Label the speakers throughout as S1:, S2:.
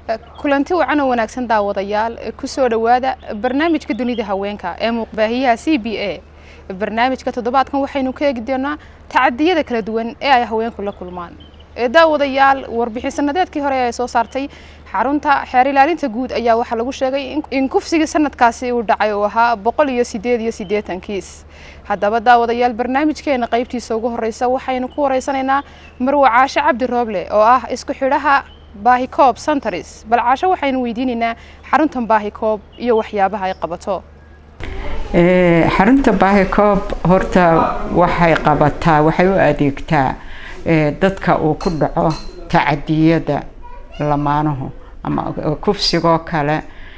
S1: kulanti wacan oo wanaagsan daawadayaal kusoo dhowaada barnaamijka dunida haweenka ee muuqbaahiyaha c b a barnaamijka toddobaadkan waxaynu ka eegi doonaa tacadiyada kala duwan ee ay haweenku la kulmaan daawadayaal warbixin sanadeedkii hore ee soo saartay xarunta xeer ilaalinta guud ayaa waxaa lagu sheegay in kufsigii sanadkaasi uu dhacay uu ahaa boqol iyo sideed iyo siddeetan kiis haddaba daawadayaal barnaamijkeena qaybtiisa ugu horeysa waxaynu ku wareysanaynaa marwe caashe cabdi rooble oo ah isku xidhaha baahikoob santaris bal caasho waxaynu weydiinaynaa xaruntan baahikoob iyo waxyaabaha ay qabato
S2: xarunta baahikoob horta waxay qabataa waxay u adeegtaa dadka uu ku dhaco tacadiyada lamaanuhu ama kufsigoo kale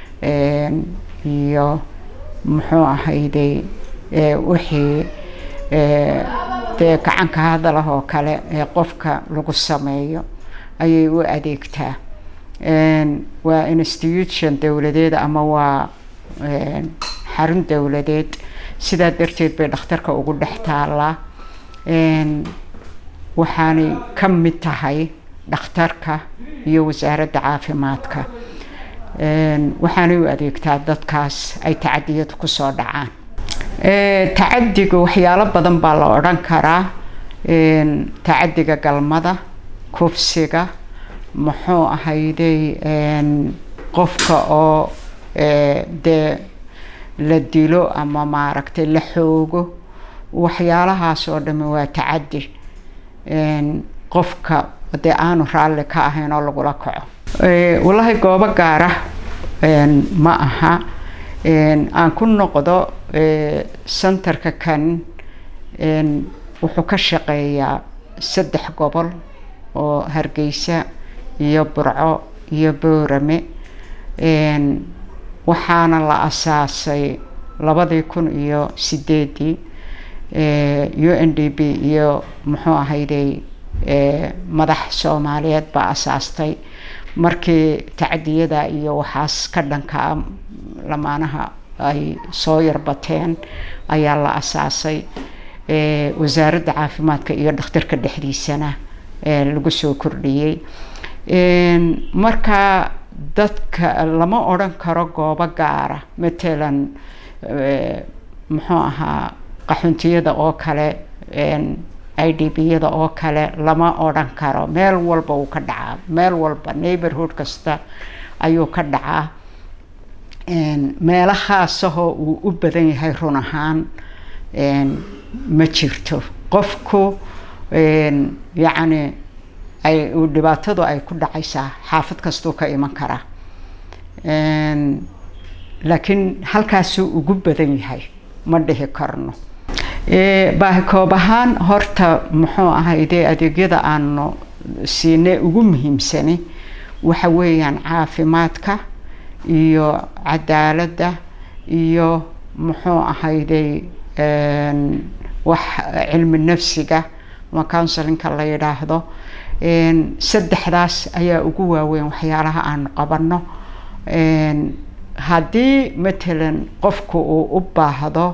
S2: iyo muxuu ahayday wixii dee gacanka hadalah oo kale ee qofka lagu sameeyo ayay u adeegtaa waa institution dowladeed ama waa xarun dowladeed sidaa darteed bay dhakhtarka ugu dhex taalaa waxaanay ka mid tahay dhakhtarka iyo wasaaradda caafimaadka waxaanay u adeegtaa dadkaas ay tacadiyadu kusoo dhacaan tacadiga waxyaalo badan baa la odhan karaa tacadiga galmada kufsiga muxuu ahayday qofka oo dee la dilo ama maaragtay la xoogo waxyaalahaas oo dhami waa tacadi qofka dee aanu raalli ka ahayn oo lagula kaco wallaahi goobo gaara ma aha aan ku noqdo centerka kan wuxuu ka shaqeeyaa saddex gobol oo hargeysa iyo burco iyo boorame waxaana la asaasay labadii kun iyo sideedii u n d b iyo muxuu ahayday madax soomaaliyeed baa asaastay markii tacdiyada iyo waxaas ka dhankaa lamaanaha ay soo yarbateen ayaa la asaasay wasaaradda caafimaadka iyo dhakhtarka dhexdiisana lagu soo kordhiyey marka dadka lama odhan karo goobo gaara matalan muxuu ahaa qaxuntiyada oo kale i d b-yada oo kale lama odhan karo meel walba uu ka dhacaa meel walba neighborhood kasta ayuu ka dhacaa meelahaasahoo uu u badan yahay run ahaan ma jirto qofku yacni ay dhibaatadu ay ku dhacaysaa xaafad kastuu ka iman karaa laakiin halkaasuu ugu badan yahay ma dhihi karno baahikoob ahaan horta muxuu ahayde adeegyada aanu siinay ugu muhiimsani waxa weeyaan caafimaadka iyo cadaaladda iyo muxuu ahayday wax cilmi nafsiga ama counselinka la yidhaahdo saddexdaas ayaa ugu waaweyn waxyaalaha aanu qabanno haddii matalan qofku uu u baahdo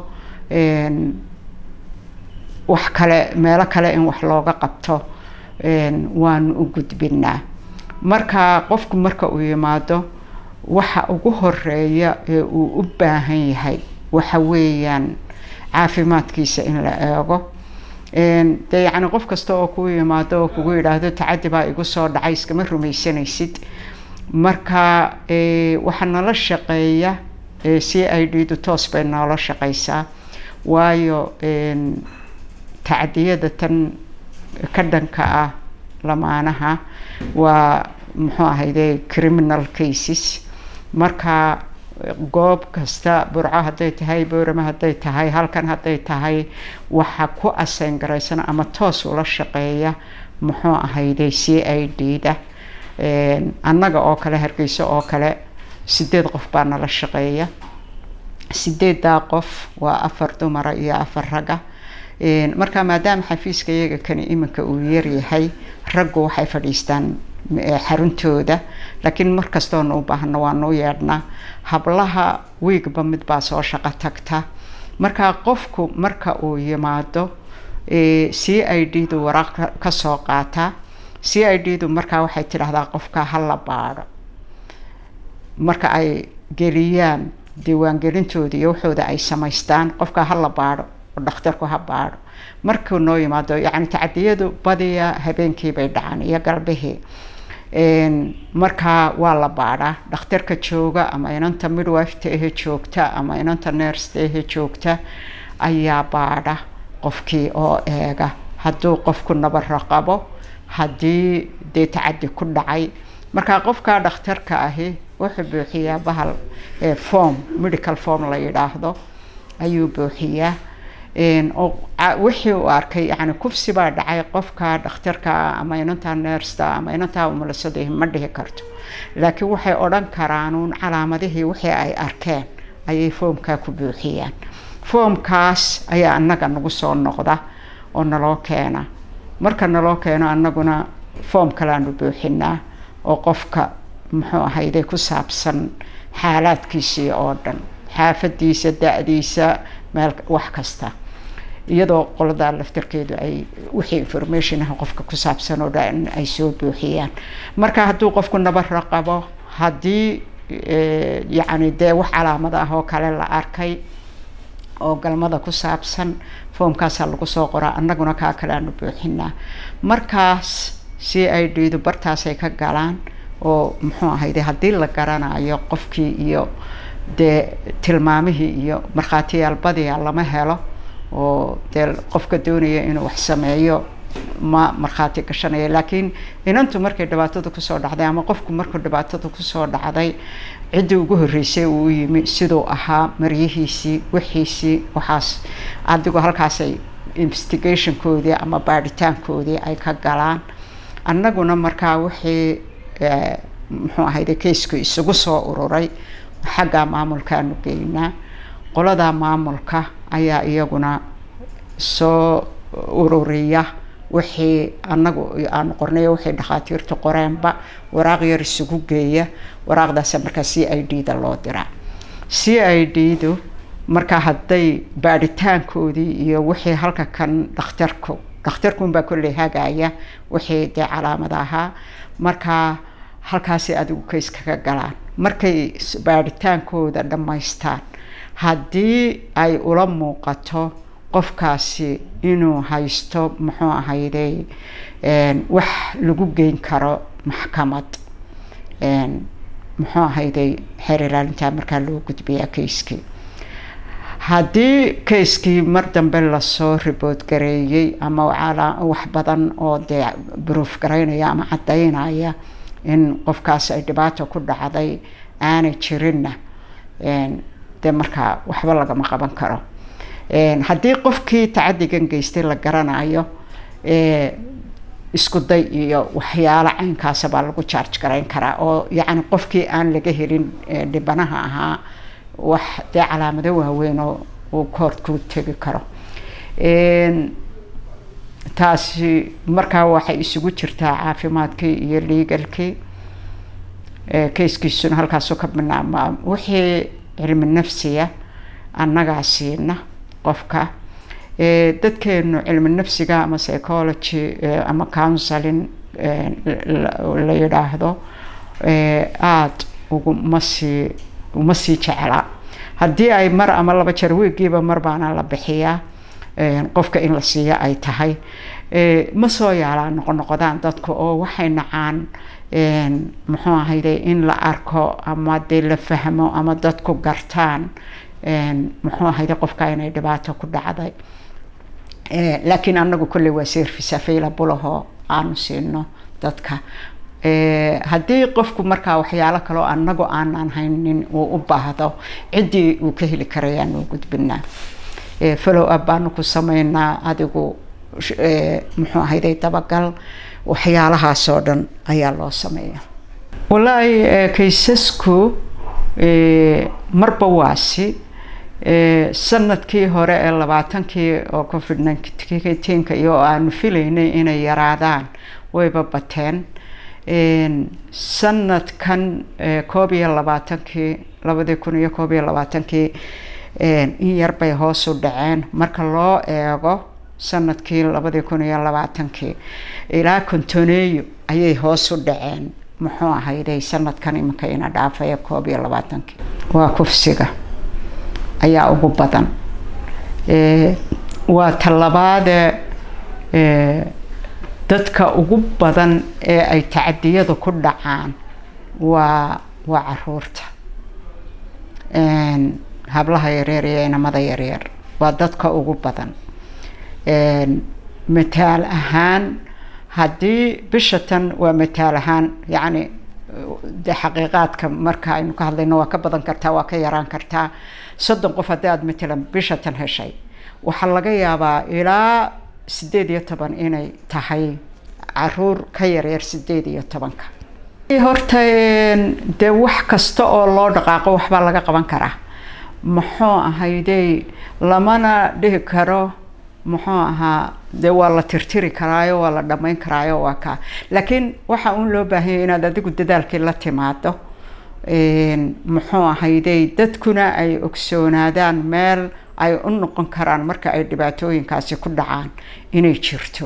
S2: wax kale meelo kale in wax looga qabto waanu u gudbinaa marka qofku marka uu yimaado waxa ugu horeeya ee uu u baahan yahay waxa weeyaan caafimaadkiisa in la eego dee yacni qof kasta oo kuu yimaado oo kugu yidhaahdo tacadi baa igu soo dhacay iskama rumaysanaysid marka waxaa nala shaqeeya c i d du toos bay noola shaqeysaa waayo tacdiyada tan ka dhanka ah lamaanaha waa muxuu ahayde criminal cases marka goob kasta burco hadday tahay boorame hadday tahay halkan hadday tahay waxa ku aseyn garaysana ama toos ula shaqeeya muxuu ahayde c i d da annaga oo kale hargeyso oo kale sideed qof baa nala shaqeeya sideeddaa qof waa afar dumara iyo afar ragga marka maadaama xafiiska iyaga kani iminka uu yaryahay raggu waxay fadhiistaan xaruntooda laakiin markastoonu u baahno waanu u yeedhnaa hablaha wiigba mid baa soo shaqo tagta marka qofku marka uu yimaado c i d du waraaq kasoo qaataa c i d du markaa waxay tidhaahdaa qofka ha la baadho marka ay geliyaan diiwaangelintooda iyo waxooda ay samaystaan qofka ha la baadho oo dhakhtarku ha baadho markuu noo yimaado yacni tacadiyadu badiya habeenkii bay dhacaan iyo galbihii markaa waa la baadhaa dhakhtarka jooga ama inanta midwifeta ehe joogta ama inanta nersta ehe joogta ayaa baadha qofkii oo eega hadduu qofku nabaro qabo haddii dee tacadi ku dhacay markaa qofka dhakhtarka ahi wuxuu buuxiyaa bahal form medical form la yidhaahdo ayuu buuxiyaa wixii uu arkay yani kufsi baa dhacay qofka dhakhtarka ama inantaa neersta ama inantaa umulasada ma dhihi karto laakiin waxay odhan karaanuun calaamadihii wixii ay arkeen ayay foomkaa ku buuxiyaan foomkaas ayaa annaga nagu soo noqda oo naloo keena marka naloo keeno annaguna foom kaleanu buuxinaa oo qofka muxuu ahayde ku saabsan xaalaadkiisii oo dhan xaafadiisa da-diisa meel wax kasta iyadoo qoladaa laftarkeedu ay wixii information ah qofka ku saabsan oo dhan ay soo buuxiyaan marka hadduu qofku nabaro qabo haddii yacni dee wax calaamad ah oo kale la arkay oo galmada ku saabsan foomkaasaa lagu soo qoraa annaguna kaa kale aanu buuxinaa markaas c i d du bartaasay ka galaan oo muxuu ahayde haddii la garanayo qofkii iyo dee tilmaamihii iyo markhaatiyaal badiya lama helo oo dee qofka doonaya inuu wax sameeyo ma markhaati gashanaya laakiin inantu markay dhibaatada kusoo dhacday ama qofku markuu dhibaatada kusoo dhacday ciddii ugu horreysay uu yimi siduu ahaa maryihiisii wixiisii waxaas adigu halkaasay investigationkoodii ama baadhitaankoodii ay ka galaan annaguna markaa wixii muxuu ahayde kaysku isugu soo ururay xagga maamulkaanu geynaa qoladaa maamulka ayaa iyaguna soo ururiya wixii anagu aanu qornay wixii dhakhaatiirtu qoreenba waraaq yar isugu geeya waraaqdaasa markaa c i d da loo diraa c i d du markaa hadday baadhitaankoodii iyo wixii halka kan dhakhtarku dhakhtarkunbaa kolley hagaya wixii dee calaamad ahaa markaa halkaasay adigu kays kaga galaan markay baadhitaankooda dhammaystaan haddii ay ula muuqato qofkaasi inuu haysto muxuu ahayde wax lagu geyn karo maxkamad muxuu ahayde xeer ilaalintaa markaa loo gudbiyaa kayskii haddii kayskii mar dambe lasoo ribood gareeyey ama wax badan oo dee bruuf garaynaya ama caddaynaya in qofkaas ay dhibaato ku dhacday aanay jirinna dee markaa waxba lagama qaban karo haddii qofkii tacadigan geystay la garanayo isku day iyo waxyaalo caynkaasa baa lagu charge garayn karaa oo yacni qofkii aan laga helin dhibanaha ahaa wax dee calaamado waaweyn oo uu koortku tegi karo taasi markaa waxay isugu jirtaa caafimaadkii iyo legalkii kayskiisuna halkaasu ka banaama wixii cilmi nafsiya annagaa siina qofka dadkeenu cilmi nafsiga ama psychology ama counseling la yidhaahdo aada uguma sii uma sii jecla haddii ay mar ama laba jeer wiigiiba mar baana la bixiyaa qofka in la siiyo ay tahay ma soo yaalaa noqonoqodaan dadku oo waxay nacaan muxuu ahayde in la arko ama dee la fahmo ama dadku gartaan muxuu ahayde qofka inay dhibaato ku dhacday laakiin anagu kolley waa service available ahoo aanu siino dadka haddii qofku markaa waxyaalo kaleo anagu aanan haynin uu u baahdo ciddii uu ka heli karayaanu gudbinaa follow up baanu ku sameynaa adigu muxuu ahayday dabagal waxyaalahaasoo dhan ayaa loo sameeya wallaahi kaysasku marba waasi sanadkii hore ee labaatankii oo covid nineteenka iyo aanu filaynay inay yaraadaan wayba bateen sanadkan koob iyo labaatankii labadii kun iyo koob iyo labaatankii in yar bay hoos u dhaceen marka loo eego sanadkii labadii kun iyo labaatankii ilaa kontoneeyo ayay hoos u dhaceen muxuu ahayday sanadkan iminka ina dhaafaya koob iyo labaatankii waa kufsiga ayaa ugu badan waa talabaade dadka ugu badan ee ay tacadiyada ku dhacaan waa waa caruurta hablaha yaryar iyo inamada yaryar waa dadka ugu badan mataal ahaan haddii bisha tan waa mataal ahaan yacni de xaqiiqaadka marka aynu ka hadlayno waa ka badan kartaa waa ka yaraan kartaa soddon qof haddii aada matalan bisha tan heshay waxaa laga yaabaa ilaa sideed iyo toban inay tahay caruur ka yaryar sideed iyo tobanka horta dee wax kasta oo loo dhaqaaqo waxbaa laga qaban karaa muxuu ahayday lamana dhihi karo muxuu ahaa dee waa la tirtiri karaayo waa la dhammayn karaayo waa kaa laakiin waxa uun loo baahanya inaad adigu dadaalkii la timaado muxuu ahayday dadkuna ay ogsoonaadaan meel ay u noqon karaan marka ay dhibaatooyinkaasi ku dhacaan inay jirto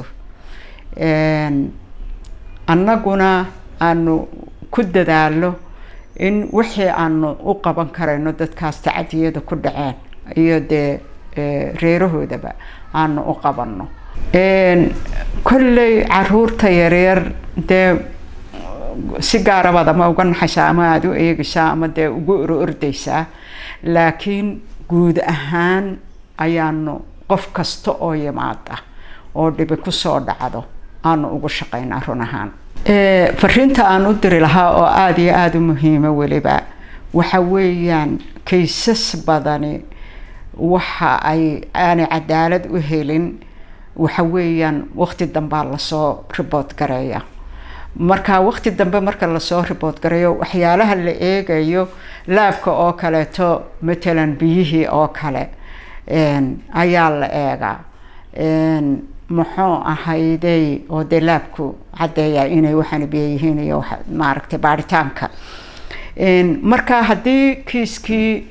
S2: annaguna aanu ku dadaalo in wixii aanu u qaban karayno dadkaas tacadiyada ku dhaceen iyo dee reerahoodaba aanu u qabanno kolley caruurta yaryar dee si gaarabaad ama uga naxaysaa ama aada u eegaysaa ama dee ugu oro ordaysaa laakiin guud ahaan ayaanu qof kasta oo yimaada oo dhibi kusoo dhacdo aanu ugu shaqaynaa run ahaan fariinta aan u diri lahaa oo aada iyo aada u muhiima weliba waxa weeyaan kaysas badani waxa ay aanay cadaalad u helin waxa weeyaan waqti dambaa lasoo ribood gareeya marka waqti dambe marka lasoo ribood gareeyo waxyaalaha la eegayo laabka oo kaleeto matalan biyihii oo kale ayaa la eegaa muxuu ahayday oo dee laabku caddeeya inay waxaana biyo yihiin iyo maaragtay baaritaanka marka haddii kiiskii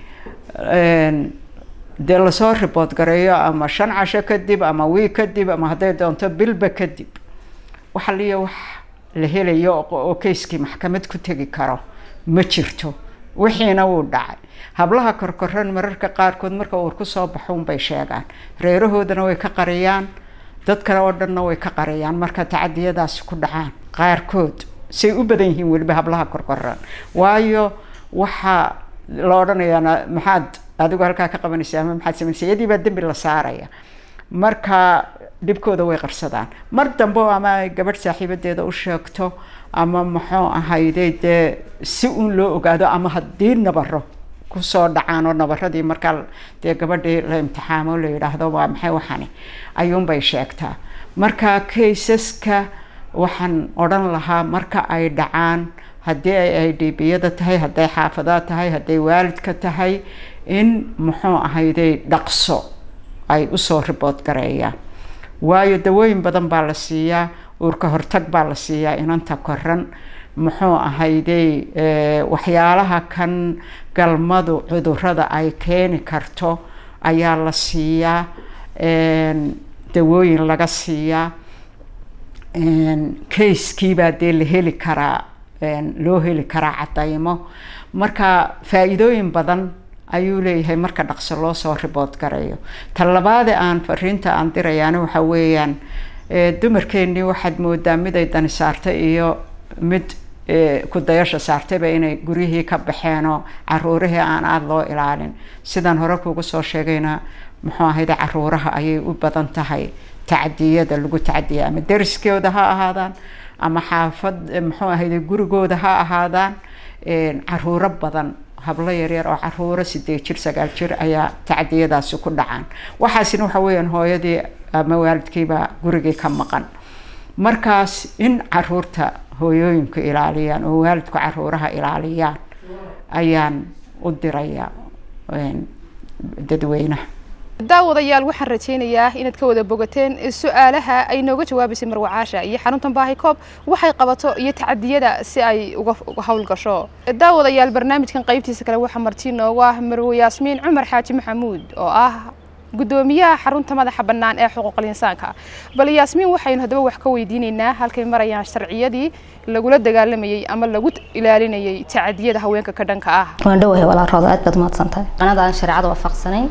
S2: dee lasoo ribood gareeyo ama shan casho kadib ama wiig kadib ama hadday doonto bilba kadib waxa liya wax la helayo oo kayskii maxkamad ku tegi karo ma jirto wixiina wuu dhacay hablaha korkoran mararka qaarkood marka uur kusoo baxo unbay sheegaan reerahoodana way ka qariyaan dadkana oo dhanna way ka qariyaan marka tacadiyadaasi ku dhacaan qaarkood say u badan yihiin weliba hablaha korkoran waayo waxaa la odhanayaa maxaad adigu halkaa ka qabanaysa ama maxaad samaynaysa iyadii baa dembi la saaraya marka dhibkooda way qarsadaan mar dambe ama ay gabadh saaxiibadeeda u sheegto ama muxuu ahayde dee si uun loo ogaado ama haddii nabaro kusoo dhacaan oo nabaradii markaa dee gabadhii la imtixaamo la yidhaahdo waa maxay waxani ayuunbay sheegtaa marka kaysaska waxaan odhan lahaa marka ay dhacaan haddii ay idbiyada tahay hadday xaafadaa tahay hadday waalidka tahay in muxuu ahayday dhaqso ay usoo ribood gareeyaan waayo dawooyin badan baa la siiyaa uurka hortag baa la siiyaa inanta koran muxuu ahayday waxyaalaha kan galmadu cudurada ay keeni karto ayaa la siiyaa dawooyin laga siiyaa kayskiibaa dee la heli karaa loo heli karaa cadaymo marka faa-iidooyin badan ayuu leeyahay marka dhaqso loo soo ribood gareeyo ta labaade aan fariinta aan dirayaana waxa weeyaan dumarkeennii waxaad moodaa mid ay dani saartay iyo mid kudayasha saartayba inay guryihii ka baxeenoo caruurihii aan aada loo ilaalin sidaan hore kuugu soo sheegayna muxuu ahayde caruuraha ayay u badan tahay tacdiyada lagu tacdiya ama dariskooda ha ahaadaan ama xaafad muxuu ahayde gurigooda ha ahaadaan caruuro badan hablo yaryar oo caruuro sideed jir sagaal jir ayaa tacdiyadaasi ku dhacaan waxaasina waxa weeyaan hooyadii ama waalidkiibaa gurigii ka maqan markaas in caruurta hooyooyinku ilaaliyaan oo waalidku caruuraha ilaaliyaan ayaan u diraya dadweynaha
S1: daawadayaal waxaan rajaynayaa inaad ka wada bogateen su-aalaha ay nooga jawaabaysay marwacaasha iyo xaruntan baahi koob waxay qabato iyo tacadiyada si ay uga howlgasho daawadayaal barnaamijkan qaybtiisa kale waxaa marti noogu ah marwe yaasmiin cumar xaaji maxamuud oo ah gudoomiyaha xarunta madaxa bannaan ee xuquuqul insaanka bal yaasmiin waxaynu haddaba wax ka weydiinaynaa halkay marayaan sharciyadii lagula dagaalamayey ama lagu ilaalinayay tacadiyada haweenka ka dhanka ah
S3: waan dhowahay walaalrooda aad baad mahadsantahay qanada aan shareecada waafaqsanayn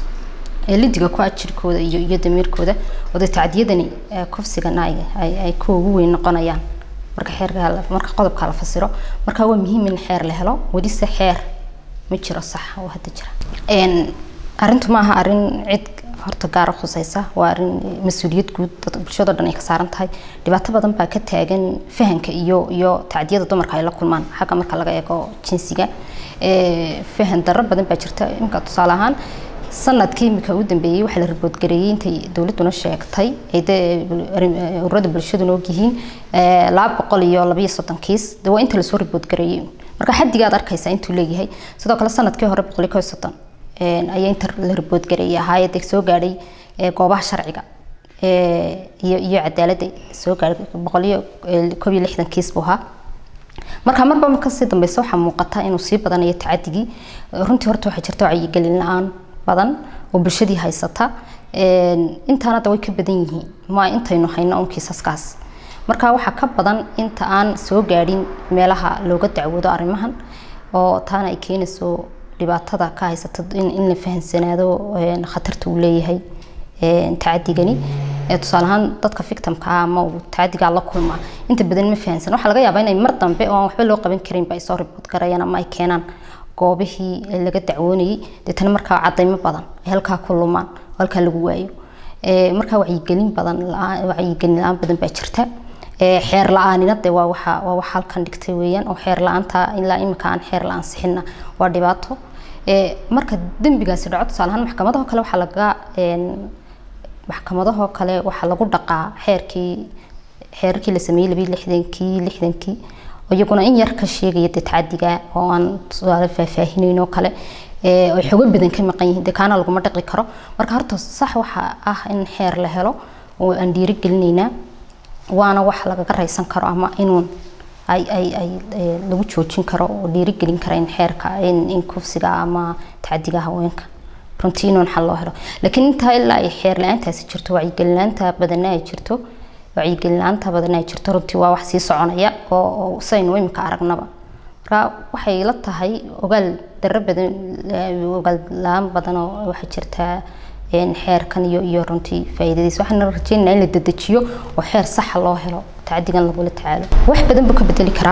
S3: ee lidiga ku ajirkooda iyo iyo damiirkooda oo dee tacdiyadani kufsigana ay kuwa ugu weyn noqonayaan marka xeerka marka qodobka la fasiro marka waa muhiim in xeer la helo welise xeer ma jiro sax oo hadda jira arrintu maaha arrin cid horta gaara khusaysa waa arrin mas-uuliyad guud bulshado dhan ay ka saaran tahay dhibaato badan baa ka taagan fahanka iyo iyo tacdiyada dumarka ay la kulmaan xagga marka laga eego jinsiga fahan darro badan baa jirta imika tusaale ahaan sanadkii imika u dambeeyey waxaa la riboodgareeyey intay dowladduna sheegtay ay dee ururada bulshaduna ogyihiin laba boqol iyo labaiyo soddon kiis de waa inta lasoo riboodgareeyey marka xaddiga aad arkaysaa intuu leeyahay sidoo kale sanadkii hore boqol iyo kow iyo soddon ayaa inta la riboodgareeyey ahaayadee soo gaadhay goobaha sharciga iyo iyo cadaaladda soo gaadhay boqol iyo koob iyo lixdan kiis buu ahaa marka marba marka sii dambeysa waxaa muuqata inuu sii badanayo tacadigii runtii horta waxaa jirta wacyigelin la-aan badan oo bulshadii haysata intaana hadda way ka badan yihiin ma intaynu hayno un kiisaskaas marka waxaa ka badan inta aan soo gaadhin meelaha looga dacwoodo arrimahan oo taana ay keenayso dhibaatada ka haysata in la fahansanaado khatarta uu leeyahay tacadigani tusaale ahaan dadka victimka ah ama uu tacadigaa la kulmaa inta badan ma fahansan waxaa laga yaabaa inay mar dambe oo aan waxba loo qaban karinba ay soo ribood garayaan ama ay keenaan goobihii laga dacwoonayay deetana markaa cadaymo badan ay halkaa ku lumaan oo halkaa lagu waayo markaa wacyigelin badan wacyigelin la-aan badan baa jirta xeer la-aanina de waa waxa waa waxa halkan dhigtay weeyaan oo xeer la-aanta ilaa imika aan xeer la-aan sixina waa dhibaato marka dembigaasi dhaco tusaale ahaan maxkamadaho kale waxaa laga maxkamadahoo kale waxaa lagu dhaqaa xeerkii xeerarkii la sameeyey labiyi lixdankii lixdankii iyaguna in yar ka sheegaya dee tacadiga oo aan tusaale faahfaahinayn oo kale ay xogo badan ka maqan yihiin dee kaana laguma dhaqi karo marka horta sax waxa ah in xeer la helo oo aan dhiirigelinaynaa waana wax lagaga raysan karo ama inuun ay ay ay lagu joojin karo oo dhiirigelin kara in xeerka in in kufsiga ama tacadiga haweenka runtii inuun xal loo helo laakiin intaa ilaa ay xeer la-aantaasi jirto wacyigelinaanta badana ay jirto wacyigelinaanta badana ay jirto runtii waa wax sii soconaya oo saynu imika aragnaba marka waxay la tahay ogaal darro badan ogaal la-aan badan oo waxaa jirtaa xeerkan iyo iyo runtii faa'iidadiisa waxaan rajeynayaa in la dedejiyo oo xeer saxa loo helo tacadigan lagula tacaalo wax badan buu ka bedeli karaa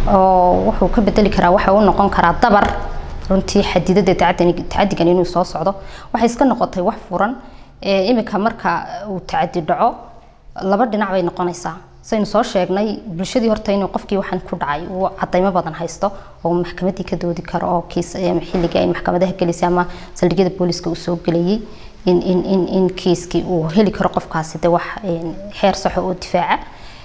S3: oo wuxuu ka bedeli karaa waxa uu noqon karaa dabar runtii xadidada tacadigan inuu soo socdo waxay iska noqotay wax furan imika marka uu tacadi dhaco laba dhinac bay noqonaysaa saynu soo sheegnay bulshadii horta inuu qofkii waxaan ku dhacay uu cadaymo badan haysto oo maxkamadii ka doodi karo oo kiis xilliga ay maxkamadaha gelisay ama saldhigyada booliska uu soo gelayay in in in in kiiskii uu heli karo qofkaasi de wax xeer saxo oo difaaca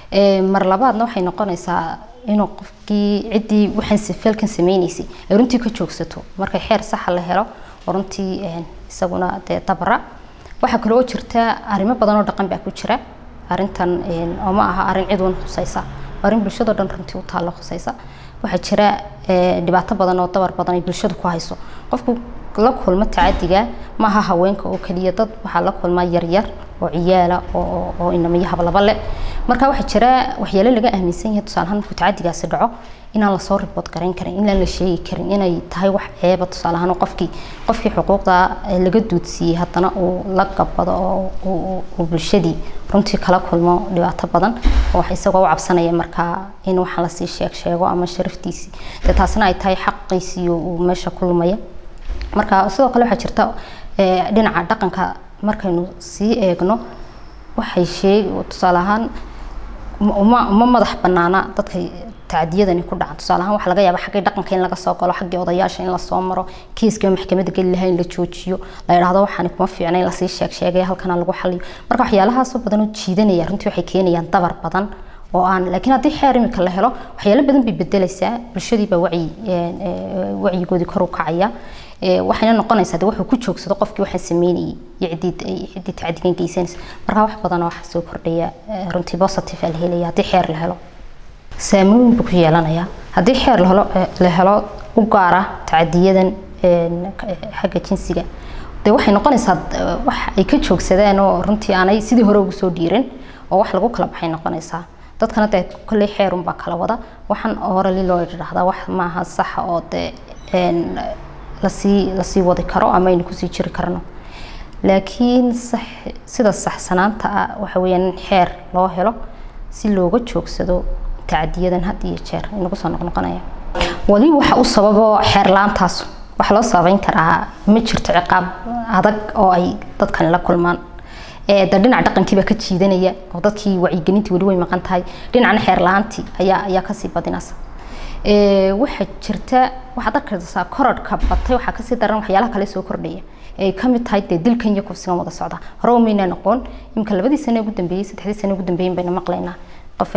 S3: mar labaadna waxay noqonaysaa inuu qofkii ciddii waxaan sifeelkan sameynaysay ay runtii ka joogsato marka xeer saxa la helo oo runtii isaguna dee dabara waxaa kale oo jirta arrimo badan oo dhaqan baa ku jira arrintan oo ma aha arrin cid wan khusaysa arrin bulshado dhan runtii u taalla khusaysa waxaa jira dhibaato badan oo dabar badan ay bulshadu ku hayso qofku la kulmo tacadiga ma aha haweenka oo keliya dad waxaa la kulmaa yaryar oo ciyaala oo oo inamiyo hablaba leh marka waxaa jira waxyaalo laga aaminsan yahay tusaale ahaan markuu tacadigaasi dhaco inaan lasoo ribood garayn karin inaan la sheegi karin inay tahay wax ceeba tusaale ahaan qofkii qofkii xuquuqda laga duudsiiyey haddana uu la gabado oo uu bulshadii runtii kala kulmo dhibaato badan oo wax isagoo u cabsanaya markaa in waxaan lasii sheeg sheego ama sharaftiisii dee taasina ay tahay xaqiisii uu meesha ku lumaya marka sidoo kale waxaa jirta dhinaca dhaqanka markaynu sii eegno waxay sheeg tusaale ahaan uma uma madax banaana dadka tacdiyadani ku dhacan tusaale ahaan waxaa laga yaabaa xaggii dhaqanka in laga soo galo xaggii odayaasha in lasoo maro kiiska maxkamadda geli lahaa in la joojiyo la yidhaahdo waxaani kuma fiicna in lasii sheeg sheegaya halkana lagu xaliyo marka waxyaalahaasoo badan oo jiidanaya runtii waxay keenayaan dabar badan oo aan laakiin haddii xeer imika la helo waxyaalo badan bay bedelaysaa bulshadii baa wacyi wacyigoodii kor u kacaya waxayna noqonaysaa de wuxuu ku joogsado qofkii waxaan sameynayay iyo ciddii ciddii tacadigan geysanaysa marka wax badan oo waxa soo kordhaya runtii positive la helaya haddii xeer la helo saameyn buu ku yeelanayaa haddii xeer la helo la helo u gaara tacadiyadan xagga jinsiga dee waxay noqonaysaa wax ay ka joogsadeen oo runtii aanay sidii hore ugu soo dhiirin oo wax lagu kala baxay noqonaysaa dadkana dee kolley xeerun baa kala wada waxaan orali loo idhaahdaa wax maaha saxa oo dee lasii lasii wadi karo ama aynu kusii jiri karno laakiin sax sida saxsanaanta ah waxa weeyaan in xeer loo helo si looga joogsado tacadiyadan had iyo jeer inagu soo noqnoqonaya wali waxa u sababo xeer la-aantaas waxaa loo sababeyn karaa ma jirto ciqaab adag oo ay dadkani la kulmaan de dhinac dhaqankiibaa ka jiidanaya oo dadkii wacyigelintii weli way maqan tahay dhinacna xeer la-aantii ayaa ayaa kasii badinaysa waxaa jirta waxaad arkaysaa korodhka batay waxaa kasii daran waxyaalaha kale soo kordhaya ay kamid tahay dee dilkan iyo kufsigan wada socda hore umayna noqon imika labadii sane ugu dambeeyey saddexdii sane ugu dambeeyin bayna maqlaynaa qof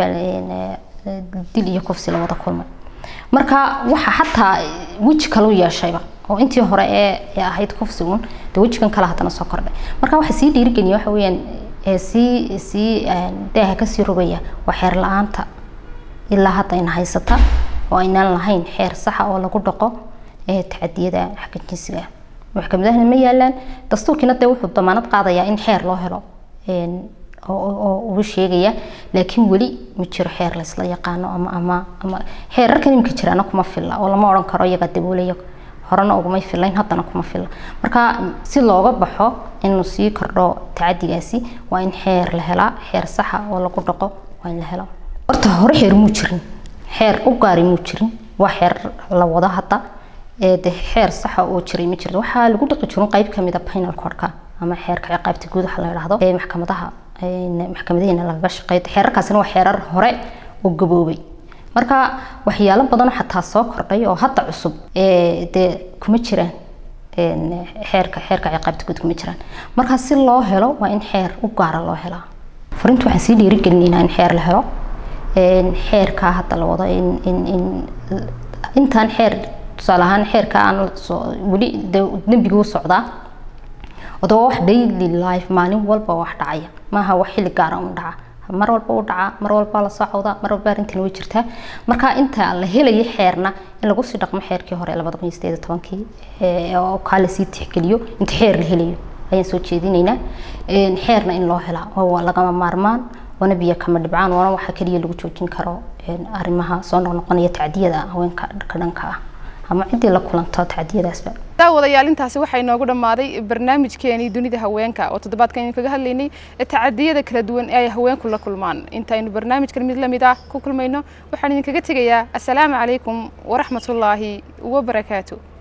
S3: dil iyo kufsi la wada kulmay marka waxa xataa weji kale u yeeshayba oo intii hore ee ahayd kufsigun dee wejigan kale haddana soo kordhay marka waxa sii dhiirigeliya waxa weeyaan sii sii daaha kasii rogaya waa xeer la-aanta ilaa hadda ayna haysata oo aynaan lahayn xeer saxa oo lagu dhaqo tacadiyada xagga jinsiga maxkamadahana ma yaalaan dastuurkiina dee wuxuu damaanad qaadayaa in xeer loo helo oo ugu sheegaya laakiin weli ma jiro xeer laysla yaqaano ama ama ama xeerarkan imika jiraana kuma filla oo lama odhan karo iyaga daboolaya horena ugumay fillayn haddana kuma filla marka si looga baxo inuu sii kordho tacadigaasi waa in xeer la helaa xeer saxa oo lagu dhaqo waa in la helo horta hore xeer muu jirin xeer u gaari muu jirin waa xeer la wado hadda de xeer saxa oo jiray ma jirto waxaa lagu dhaqi jirin qayb kamid a penal codka ama xeerka ciqaabta guud waxa la yidhaahdo ee maxkamadaha maxkamadaheena lagaga shaqeeyo xeerarkaasina waa xeerar hore oo gaboobay marka waxyaalo badan xataa soo kordhay oo hadda cusub dee kuma jiraan xeerka xeerka ciqaabta guud kuma jiraan marka si loo helo waa in xeer u gaara loo helaa furinta waxaan sii dhiirigelinaynaa in xeer la helo xeerkaa hadda la wado in in in intaan xeer tusaale ahaan xeerka aan weli dembiga u socdaa odaba wax daily life maalin walba wax dhacaya maaha wax xilli gaara un dhaca mar walba u dhaca mar walba la socda mar walba arrintan way jirtaa marka inta la helayo xeerna in lagu sii dhaqmo xeerkii hore labada kun iyo sideed iyo tobankii oo kaa lasii tixgeliyo inta xeer la helayo ayaan soo jeedinaynaa xeerna in loo helaa waa lagama maarmaan waana biyo kama dhibcaan waana waxa keliya lagu joojin karo arrimaha soo noqnoqonaya tacdiyada haweenka ka dhanka ah ama ciddii la kulanto tacdiyadaasba
S1: daawadayaal intaasi waxaa inoogu dhammaaday barnaamijkeenii dunida haweenka oo toddobaadkan aynu kaga hadlaynay tacadiyada kala duwan ee ay haweenku la kulmaan intaynu barnaamijkan mid lamid ah ku kulmayno waxaan idinkaga tegayaa assalaamu calaykum waraxmatullaahi wabarakaatu